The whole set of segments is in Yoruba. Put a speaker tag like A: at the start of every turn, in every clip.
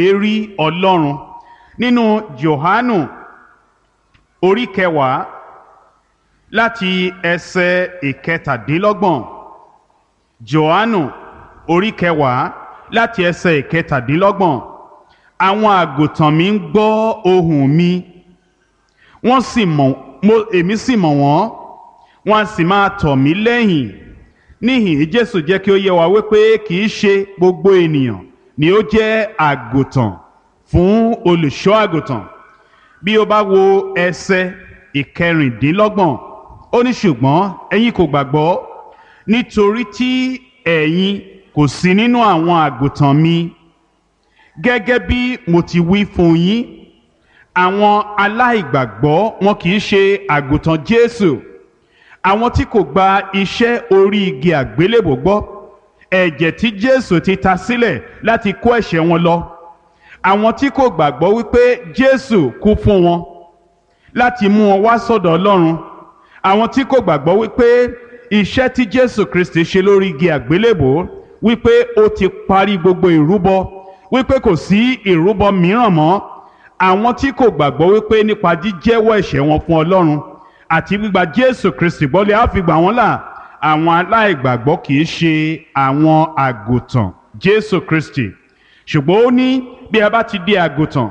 A: èrí ọlọ́run nínú Jòhánù orí kẹwàá láti ẹsẹ̀ ìkẹtàdínlọ́gbọ̀n Jòhánù orí kẹwàá láti ẹsẹ̀ ìkẹtàdínlọ́gbọ̀n àwọn àgùntàn mi ń gbọ́ ohùn mi wọ́n sì mọ̀ mo èmi sì mọ̀ wọ́n wọ́n á sì máa tọ̀ mí lẹ́yìn níhìn Jésù jẹ́ kí ó yé wa wípé kì í ṣe gbogbo ènìyàn ni ó jẹ́ àgùntàn fún olùṣọ́ àgùntàn bí o bá wo ẹsẹ̀ ìkẹrìndínlọ́gbọ̀n ó ní ṣùgbọ́n ẹ̀yin kò gbàgbọ́ nítorí tí ẹ̀yin kò sí nínú àwọn àgùntàn mi gẹ́gẹ́ bí mo ti wí fún yín àwọn aláìgbàgbọ́ wọn kì í ṣe àgùntàn Jésù àwọn tí kò gba iṣẹ́ orí igi àgbélébò gbọ́ ẹ̀jẹ̀ tí Jésù ti ta sílẹ̀ láti kó ẹ̀ṣẹ̀ wọn lọ àwọn tí kò gbàgbọ́ wípé Jésù kú fún wọn láti mú wọn wá sọ́dọ̀ Ọlọ́run àwọn tí kò gbàgbọ́ wípé iṣẹ́ tí Jésù Kristi ṣe lórí igi àgbélébò wípé ó ti parí gbogbo ìrúbọ wípé kò sí ìrúbọ mìíràn mọ́ àwọn tí kò gbàgbọ́ wípé nípa jíjẹ́wọ́ ẹ̀ṣẹ̀ wọn fún Ọlọ́run àti gbígba Jésù Kristi gbọ́lé á fi gbà wọ́n là àwọn aláìgbàgbọ́ kì í ṣe àwọn àgùntàn Jésù Kristi ṣùgbọ́n ó ní bí a bá ti di àgùntàn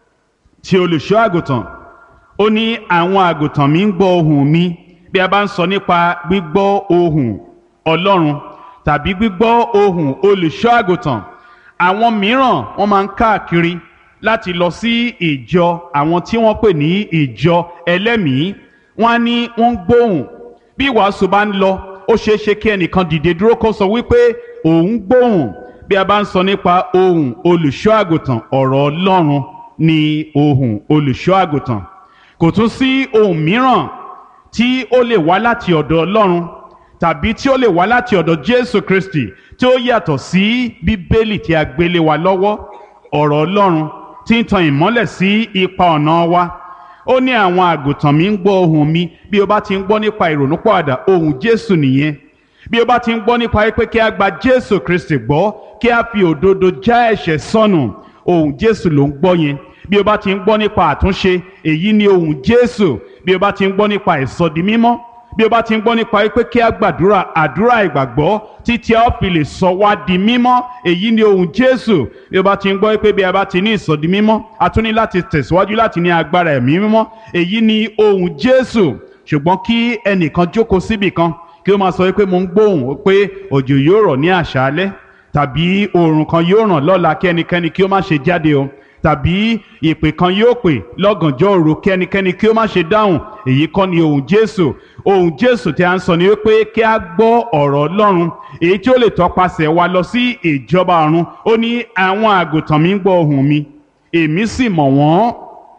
A: tí olùṣọ́ àgùntàn ó ní àwọn àgùntàn mi ń gbọ́ ohùn mi bí a bá ń sọ nípa gbígbọ́ ohùn Ọlọ́run tàbí gbígbọ́ ohùn olùṣọ́ àgùntàn àwọn mìíràn wọ́n máa ń káàkiri láti lọ sí ìjọ àwọn tí wọ́n pè ní ìjọ ẹlẹ́mìí wọ́n á ní wọ́n ń gbóhùn bí ìwàásù bá ń lọ ó ṣeé ṣe kí ẹnìkan dìde dúró kó sọ wípé òun gbóhùn bí a bá ń sọ nípa ohùn olùṣọ́ àgùntàn ọ̀rọ̀ Ọlọ́run ni ohùn olùṣọ́ àgùntàn kò tún sí ohùn mìíràn tí ó lè wá láti ọ̀dọ̀ Ọlọ́run tàbí tí ó lè wá láti ọ̀dọ̀ Jésù Kristi tí ó yàtọ̀ sí Bíbélì tí a gbélé wa lọ́wọ́ ọ̀rọ̀ Ọlọ́run tí ń tan ìmọ́lẹ̀ sí ipa ọ̀nà wa ó ní àwọn àgùntàn mi ń gbọ́ ohùn mi bí o bá ti ń gbọ́ nípa ìrònúpọ̀àdà ohùn Jésù nìyẹn bí o bá ti ń gbọ́ nípa pé kí a gba Jésù Kristi gbọ́ kí a fi òdodo já ẹ̀ṣẹ̀ sọnù ohùn Jésù ló ń gbọ́ yẹn bí o bá ti ń gbọ́ nípa àtúnṣe èyí ni ohùn Jésù bí o bá ti ń gbọ́ nípa ìsọdi mímọ́ bí o bá ti ń gbọ́ nípa pé kí a gbàdúrà àdúrà ìgbàgbọ́ títí a ó fi lè sọ wá di mímọ́ èyí ni ohùn Jésù bí o bá ti ń gbọ́ pé bí a bá ti ní ìsọdi mímọ́ a tún ní láti tẹ̀síwájú láti ní agbára ẹ̀mí mímọ́ èyí ni ohùn Jésù ṣùgbọ́n kí ẹnìkan jókòó síbì kan kí ó máa sọ pé mo ń gbóhùn pé òjò yóò rọ̀ ní àṣálẹ́ tàbí oòrùn kan yóò ràn lọ́la kí ẹnikẹ́ni kí ó má ṣe jáde o tàbí ìpè kan yóò pè lọ́gànjọ́ òru kí ẹnikẹ́ni kí ó má ṣe dáhùn èyí kọ́ ni ohùn Jésù ohùn Jésù tí a ń sọ ni wípé kí a gbọ́ ọ̀rọ̀ Ọlọ́run èyí tí ó lè tọpasẹ̀ wa lọ sí ìjọba ọ̀run ó ní àwọn àgùntàn mi ń gbọ́ ohùn mi èmi sì mọ̀ wọ́n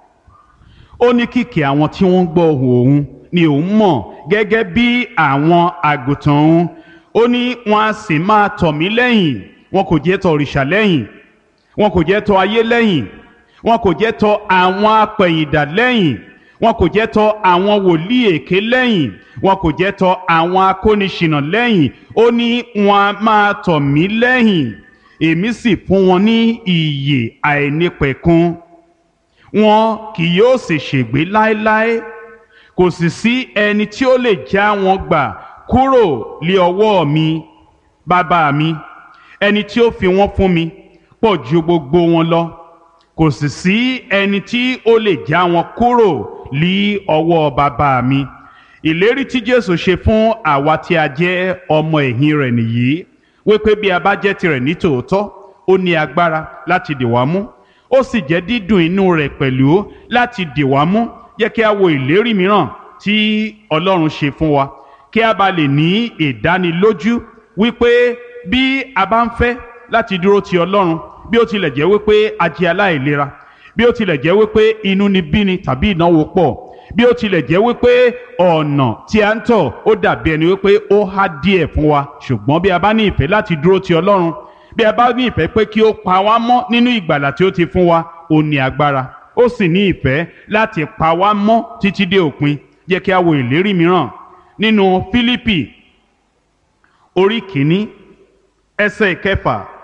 A: ó ní kìkì àwọn tí wọ́n ń gbọ́ ohùn òun ni òun mọ̀ gẹ́gẹ́ bí àwọn àgùntàn òun ó ní wọn a sì máa tọ̀ mí lẹ́yìn wọn kò jẹ́ tọ̀ òrìṣà lẹ́yìn wọn kò jẹ́ tọ̀ ayé lẹ́yìn wọn kò jẹ́ tọ̀ àwọn apẹ̀yìndà lẹ́yìn wọn kò jẹ́ tọ̀ àwọn wòlíì èké lẹ́yìn wọn kò jẹ́ tọ̀ àwọn akóniṣìnà lẹ́yìn ó ní wọn a máa tọ̀ mí lẹ́yìn èmi sì fún wọn ní ìyè àìnípẹ̀kun wọn kì yóò sì ṣègbé láéláé kò sì sí ẹni tí ó lè já wọn gbà kúrò lé ọwọ́ mi bàbá mi ẹni tí ó fi wọ́n fún mi pọ̀ ju gbogbo wọn lọ kò sì sí ẹni tí ó lè já wọn kúrò lé ọwọ́ bàbá mi ìlérí tí Jésù ṣe fún àwa tí a jẹ́ ọmọ ẹ̀yìn rẹ̀ nìyí wípé bí a bá jẹ́ tirẹ̀ ní tòótọ́ ó ní agbára láti dì wá mú ó sì jẹ́ dídùn inú rẹ̀ pẹ̀lú láti dì wá mú jẹ́ kí a wo ìlérí mìíràn tí Ọlọ́run ṣe fún wa kí a bá lè ní ìdánilójú wípé bí a bá ń fẹ́ láti dúró ti Ọlọ́run bí ó tilẹ̀ jẹ́ wípé a jẹ́ aláìlera bí ó tilẹ̀ jẹ́ wípé inú ni bíni tàbí ìnáwó pọ̀ bí ó tilẹ̀ jẹ́ wípé ọ̀nà tí a ń tọ̀ ó dàbí ẹni wípé ó há díẹ̀ fún wa ṣùgbọ́n bí a bá ní ìfẹ́ láti dúró ti Ọlọ́run bí a bá ní ìfẹ́ pé kí ó pa wá mọ́ nínú ìgbàlà tí ó ti fún wa ó ní agbára ó sì ní ìfẹ́ láti pa wá mọ́ títí dé òpin jẹ́ kí a wo ìlérí mìíràn nínú Fílípì orí kìíní ẹsẹ̀ ìkẹfà